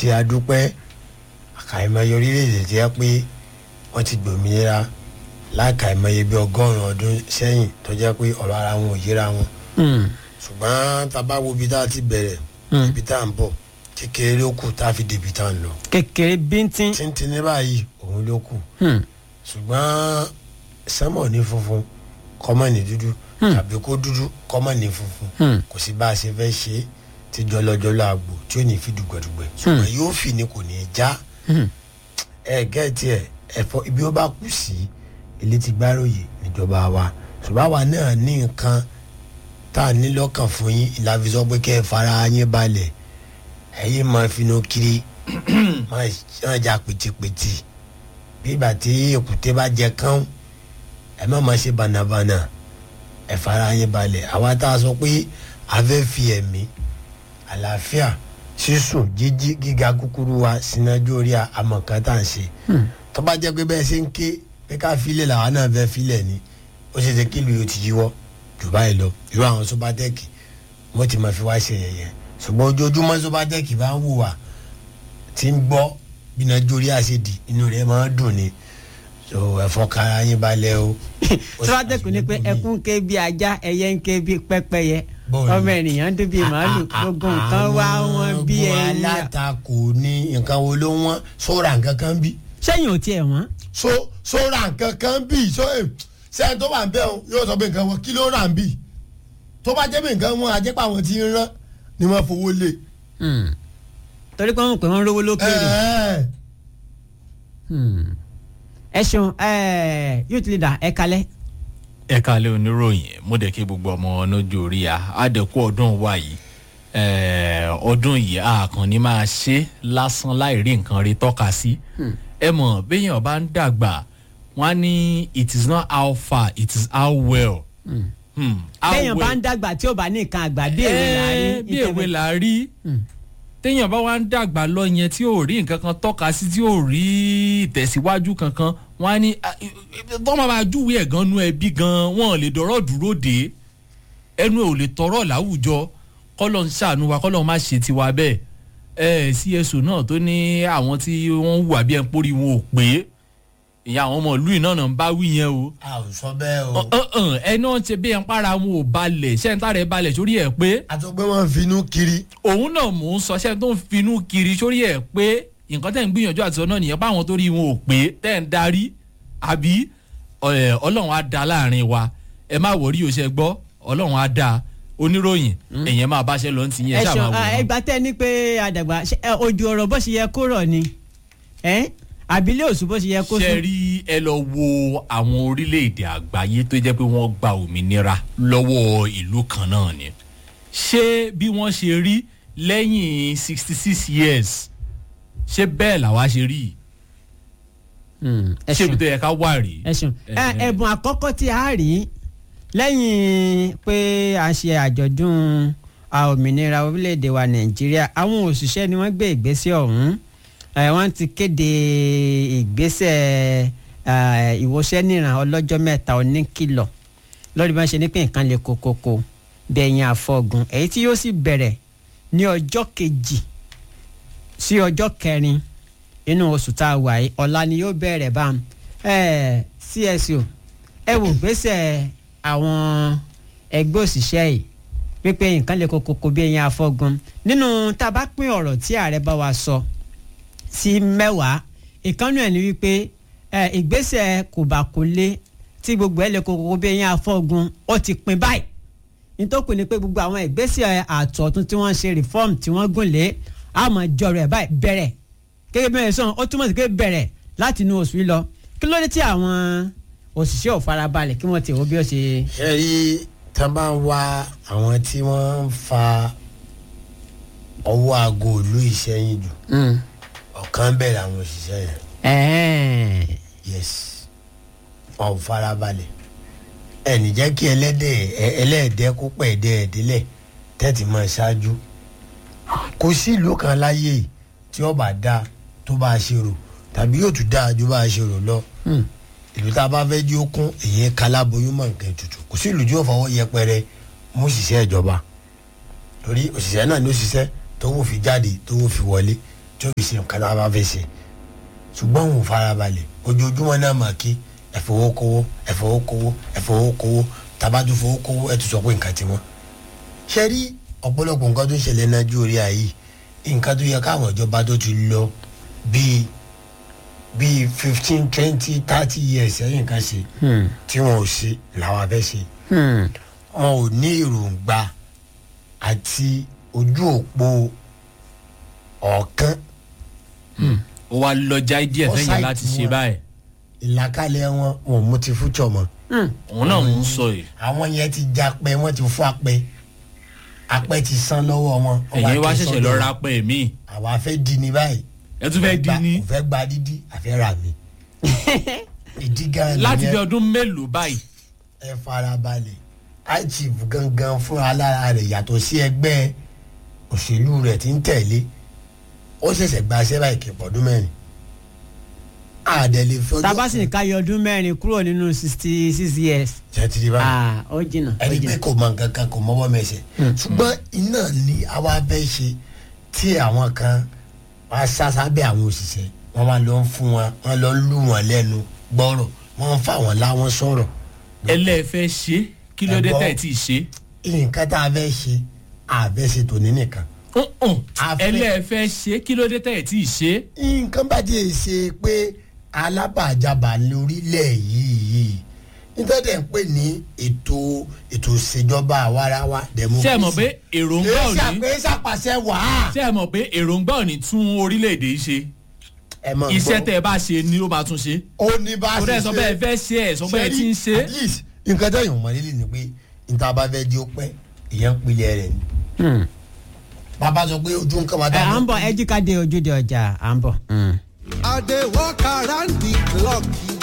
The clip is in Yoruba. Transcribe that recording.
tí a dúpẹ́ àkàìmọye orílẹ̀-èdè tí ẹ pé wọ́n ti gbòmìnira láàkàìmọye bí ọgọ́rùn-ún ọdún sẹ́yìn tó jẹ́ pé ọ̀rọ̀ ara wọn ò yíra wọn Hmm. ṣùgbọ́n tá a bá wo ibi tá a ti bẹ̀rẹ̀ Hmm. ibi tá a ń bọ̀ kékeré ló kù tá a fi débi tá a ń lọ kékeré bíntín. tíntín ní báyìí òun ló kù Hmm. ṣùgbọ́n sánmọ̀ ní funfun kọ́mọ̀ ní dúdú Hmm. tàbí kó dúdú kọ́mọ̀ ní funfun Hmm. kò sí bá a ṣe fẹ́ ṣe é tí jọlọjọlọ àgbò tí ò ní fi dùgbẹ̀dùgbẹ̀ ṣùgbọ́n yóò fi ni kò ní í já Hmm. ẹ gẹ́ẹ̀tì ẹ ẹ̀fọ́ ibi ó bá kù sí ilé ti gbáròyè níjọba wa ṣùgbọ́n àwa náà ní nǹkan tá a ní lọ́kàn fún yín ìlàfi sọ pé kẹ́ ẹ fara yín balẹ̀ ẹ̀yin máa finú kiri máa máa jà pìtìpìtì bí ìgbà tí èkúté bá jẹ kán ẹ má máa ṣe bànàbànà ẹ fara yín balẹ̀ àwa tá a sọ pé a fẹ́ fi ẹ̀mí àlàáfíà sísùn jíjí gíga kúkúrú wa sínájú orí àmọ̀kan tá à ń ṣe tó bá jẹ́ pé bẹ́ẹ̀ ṣe ń ké pé ká filẹ̀ làwa náà fẹ́ filẹ̀ ni ó ṣe ṣe kí ìlú yóò ti yíwọ́ jù báyìí lọ irú àwọn sọ́bátẹ́ẹ̀kì wọ́n ti máa fi wá ṣe yẹ̀yẹ́ ṣùgbọ́n ojoojúmọ́ sọ́bátẹ́ẹ̀kì bá ń wù wá tí ń gbọ́ bí nájú orí àṣedì inú rẹ̀ máa ń dùn ni so ẹ̀fọ́ kára yín balẹ̀ o. sọ́wọ́dẹ́kù ni pé ẹkún ké bí ajá ẹyẹ ń ké bí pẹ́pẹ́yẹ Bọ́ọ̀lù. ọmọ ènìyàn ń dún bí màálù gbogbo nǹkan wá wọn bí àwọn ẹyin. alátakò ní nǹkan wo ló wọ́n sóra nǹkan kan bí sẹ́yìn ò tiẹ̀ wọ́n. so sóra nǹkan kan bí so eh, sẹ́yìn tó wà ń bẹ́ o yóò sọ pé nǹkan wọn kí ló rà ń bí tó bá jẹ́ pé nǹkan wọn àjẹpọ̀ àwọn tí ń rán ni wọ́n fowó lé. Hmm. torí pé wọ́n pè wọ́n rówó lókèrè. Ẹ̀ẹ́. Hmm. ẹ ṣeun ẹ youth leader ẹ kalẹ̀. ẹ káalẹ́ oníròyìn mo dẹ̀ kí gbogbo ọmọ lójú orí a àdẹ̀kù ọdún wa yìí eh, ọdún yìí a kàn ní máa ṣe lásán láì rí nǹkan rí tọ́ka sí ẹ mọ̀ béèyàn bá ń dàgbà wọ́n á ní it is not how far it is how well. Hmm, how téèyàn bá well. ń dàgbà tí ò bá ní nǹkan àgbà bí èwe là á rí. Eh, bí èwe là á rí téèyàn bá wá ń dàgbà lọ yẹn tí ò rí nǹkan kan tọ́ka sí tí ò rí ìtẹ̀síwájú kankan wọ́n á ní tó máa máa júwèé ẹ̀ gan nu ẹbí gan wọn ò lè dọ̀rọ̀ dúró dé ẹnu ẹ̀ ò lè tọrọ láwùjọ kọ́lọ̀ ń ṣàánú wa kọ́lọ̀ má ṣe tiwa bẹ́ẹ̀ ẹ cso náà tó ní àwọn tí wọ́n hùwà bí ẹ̀ ń pórí wọn ò pé ìyá àwọn ọmọ ìlú yìí náà náà ń bá wí yẹn o a ò sọ bẹ́ẹ̀ o. ọ̀hún ẹ náà ń ṣe bí ẹ̀ ń para wọn ò balẹ̀ ṣẹ́ńtà rẹ̀ balẹ̀ sórí ẹ̀ pé àtọ́gbẹ́ wọn finú kiri. òun náà mò ń sọ ṣẹ́ tó ń finú kiri sórí ẹ̀ pé nǹkan tẹ̀ ń gbìyànjú àti sọ náà nìyẹn báwọn tó rí wọn ò pé tẹ̀ ń darí àbí ẹ̀, ọlọ́run á da láàrin wa ẹ má wọrí o ṣe gbọ́ ọlọ́run á da oníròyìn ẹ̀yẹn máa báṣẹ́ lọ ti yẹn ẹ ṣáà ṣeun máa wò wọ́n. ẹgbà tẹ ní pé àdàgbà ṣe, ẹ, ojú ọ̀rọ̀ bó ṣe yẹ kó rọ̀ ni ẹ àbílẹ̀ òsù bó ṣe yẹ kó ṣe sùn. rí ẹ lọ wo àwọn orílẹ̀-èdè àgbáyé tó jẹ́ pé wọ́n gba òmìnira lọ́wọ́ ìlú kan náà ni ṣé bí wọ́n ṣe rí lẹ́yìn sixty six years ṣé bẹ́ẹ̀ làwa ṣe rí yìí? Hmm, ẹ ṣé ibi ṣeun tó yẹ ká wà rí. ẹ ṣeun ẹ Ẹ̀hẹ̀. ẹ̀bùn àkọ́kọ́ tí a rí lẹ́yìn pé a ṣe àjọ̀dún a òmìnira orílẹ̀-èdè wa nàìjíríà àwọn òṣìṣẹ́ ni wọ́n gbé ìgbésẹ̀ ọ̀hún ẹ, wọ́n ti kéde ìgbésẹ̀ ẹ, ìwòsàn níran ọlọ́jọ́ mẹ́ta oníkìlọ̀ lórí bí wọ́n ṣe ní pé nǹkan lè kokoko bẹ̀yìn àfọ̀gùn èyí tí yóò sì bẹ̀rẹ̀ ní ọjọ́ kejì sí ọjọ́ kẹrin inú oṣù tá a wà yìí ọ̀la ni yóò bẹ̀rẹ̀ bá ẹ cso ẹ wò gbèsè àwọn ẹgbẹ́ òṣìṣẹ́ yìí pípé nǹkan lè kokoko bí ẹyin afọ́gun nínú tá a bá pín ọ̀rọ̀ tí ààrẹ bá wa sọ sí mẹ́wàá ìkànnì ẹ̀ ni wípé ẹ ìgbésẹ̀ kò bá kò lé tí gbogbo ẹ̀ lè kokoko bí ẹyin afọ́gun ó ti pin báyìí nítòkù ni pé gbogbo àwọn ìgbésẹ̀ àtọ̀tún tí wọ́n ṣe reform tí wọ́n gùn lé àmọ́ jọrọ̀ ẹ̀ báyìí bẹ̀rẹ̀ gẹ́gẹ́ bí wọ́n sọ ó túmọ̀ sí pé bẹ̀rẹ̀ láti inú oṣù yìí lọ kí ló dé tí àwọn òṣìṣẹ́ ò farabalẹ̀ kí wọ́n ti wo bí ó ṣe. ṣe rí tá a bá ń wá àwọn tí wọ́n ń fa ọwọ́ aago ìlú ìṣẹ́yìn jù ọ̀kan bẹ̀rẹ̀ àwọn òṣìṣẹ́ yẹn ẹ̀ẹ́n. yes wọn ò farabalẹ̀ ẹnì jẹ́ kí ẹlẹ́dẹ̀ ẹ- ẹlẹ́ẹ̀dẹ́ kó pẹ̀ ẹ̀dẹ́ ẹ̀dẹ́lẹ̀ tẹ́tì máa ṣáájú kò sí ìlú kan láyé yìí tí ó bá dáa tó bá a ṣe rò tàbí yóò tún dáa ju bá a ṣe rò lọ Hmm. ìlú tá a bá fẹ́ jí ó kún èyí kaláboyún mọ̀ nǹkan ètùtù kò sí ìlú tí yóò fọwọ́ yẹpẹrẹ mú òṣìṣẹ́ ìjọba torí òṣìṣẹ́ náà ní òṣìṣẹ́ tó wò fi jáde tó wò fi wọlé tí ó fi ṣe nǹkan tá a bá fẹ́ ṣe ṣùgbọ́n òun farabalẹ̀ ojoojúmọ́ náà mà kí ẹ̀fọwọ́kowó ẹ̀fọwọ́kowó ẹ̀fọwọ́kowó tabatu fowókowó ẹ̀ tún sọ pé nǹkan ti wọ́n. ṣe rí ọ̀pọ̀lọpọ̀ nǹkan tó ń ṣẹlẹ̀ nàìjíríà yìí nǹkan tó yẹ káwọn ìjọba tó ti lọ bíi bíi fifteen twenty thirty years ẹ̀yìn kan ṣe tí wọn ò ṣe làwọn fẹ́ ṣe wọn ò ní èròǹgbà àti ojú òpó ọ̀kan ó wá lọ já díẹ̀ Ó sẹ́yìn ṣáìtì láti ṣe wọn. báyìí ìlàkàlẹ̀ wọn wọn ò mú ti fújọ mọ́ òun náà ń sọ yìí àwọn yẹn ti já pẹ́ wọ́n ti fún apẹ́ apẹ́ ti san lọ́wọ́ wọn. wọ́n ẹ̀yin wá ké ṣẹ̀ṣẹ̀ sọ́dọ̀ lọ wọn. ra pẹ́ mi àwa fẹ́ di ni báyìí. ẹ tún fẹ́ di Gba- ní kò fẹ́ gba dídí àfẹ́ rà mí. ìdí gan láti bí nìyẹn ọdún mélòó báyìí ẹ farabalẹ̀ ichief gangan fúnra lára rẹ̀ yàtọ̀ sí ẹgbẹ́ òṣèlú rẹ̀ tí ń tẹ̀lé ó ṣẹ̀ṣẹ̀ gba aṣẹ́ báyìí kì í pọ̀dún mẹ́rin. àdẹ̀lẹ̀ fọjọ́ tabasi ní ká yọ ọdún mẹ́rin kúrò nínú sixty six years jẹ́tìrì báyìí. ah ó jìnnà ó ẹni pé jìnnà. kò mọ nǹkan kan kò mọ́wọ́ mẹsẹ̀ ṣùgbọ́n iná ni àwa fẹ́ ṣe tí àwọn kan wá sásá bẹ́ àwọn òṣìṣẹ́ wọ́n máa lọ ń fún wọn wọ́n lọ ń lù wọ́n lẹ́nu gbọ́rọ̀ wọ́n ń fà wọ́n láwọn sọ̀rọ̀ ẹlẹ́ẹ̀fẹ́ ṣe kí ló dé Ẹ̀gbọ́n. tẹ̀ tí ì ṣe nǹkan tá a fẹ́ ṣe àfẹ́ ṣe tòní nìkan A fẹ́- ẹlẹ́ẹ̀fẹ́ ṣe kí ló dé tẹ̀ tí ì ṣe nǹkan bá ti ṣe pé alábàjábà lórílẹ̀ yìí nítorí ẹ̀ ń pè ní ètò ètò ìṣèjọba àwarawa democracy ṣé ẹ mọ̀ pé èròǹgbà ò kì í ní ṣàpè ṣàpàṣẹ wàá. ṣé ẹ mọ̀ pé èròǹgbà ò ní tún orílẹ̀-èdè yìí ṣe ẹ mọ̀ iṣẹ́ gbọ́. tẹ́ ẹ bá ṣe ni ó máa tún ṣe ó ní bá a kó ṣe dẹ́ sọ bẹ́ẹ̀ fẹ́ ṣe ẹ̀ sọ bẹ́ẹ̀ tí ń ṣe at least nǹkan tó yàn mọ́ lílì ni pé níta bá fẹ́ di ó pẹ́ ìyẹn ń pilẹ̀ rẹ̀ ni. Hmm. bàbá sọ pé ojú nǹkan máa ẹ à ń bọ̀ ẹ jí ká dé ojúde ọjà à ń bọ̀. Hmm. I dey walk around the clock.